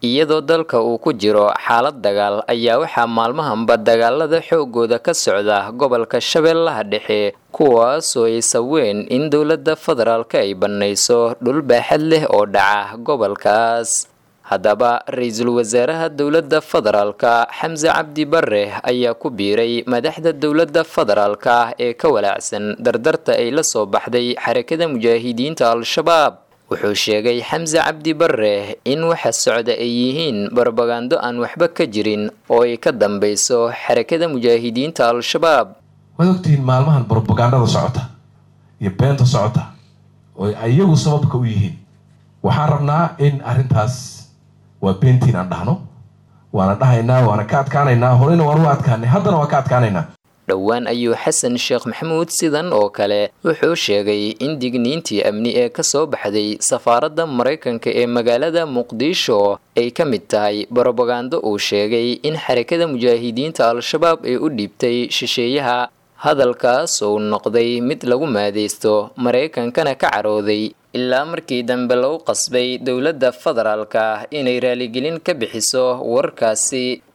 iyadoo dalka uu ku jiro xaalad dagaal ayaa waxaa maalmahanba dagaalada xoogooda ka socda gobolka shabeellaha dhexe kuwaasoo ay saween in dowladda federaalka ay bannayso dhul baaxad leh oo dhaca gobolkaas haddaba ra-iisul wasaaraha dowladda federaalka xamse cabdi bare ayaa ku biiray madaxda dowladda federaalka ee ka walaacsan dardarta ay la soo baxday xarakada mujaahidiinta al-shabaab wuxuu sheegay xamse cabdi bare in waxa socda ay yihiin barbagando aan waxba ka jirin oo ay ka dambeyso xarakada mujaahidiinta al-shabaab waad ogtihiin maalmahan brobagandada socota iyo beenta socota oo iyagu sababka u yihiin waxaan rabnaa in arrintaas waa beentiin aan dhahno waana dhahaynaa waana ka adkaanaynaa horeyna waan u adkaanay haddana waan ka adkaanaynaa dhowaan ayuu xasan sheekh maxamuud sidan oo kale wuxuu sheegay in digniintii amni ee kasoo baxday safaaradda maraykanka ee magaalada muqdisho ay ka mid tahay brobagando uu sheegay in xarakada mujaahidiinta al-shabaab ay u dhiibtay shisheeyaha hadalkaas uu noqday mid lagu maadeysto maraykankana ka carooday ilaa markii dambe lagu qasbay dowladda federaalka inay raaligelin ka bixiso warkaasi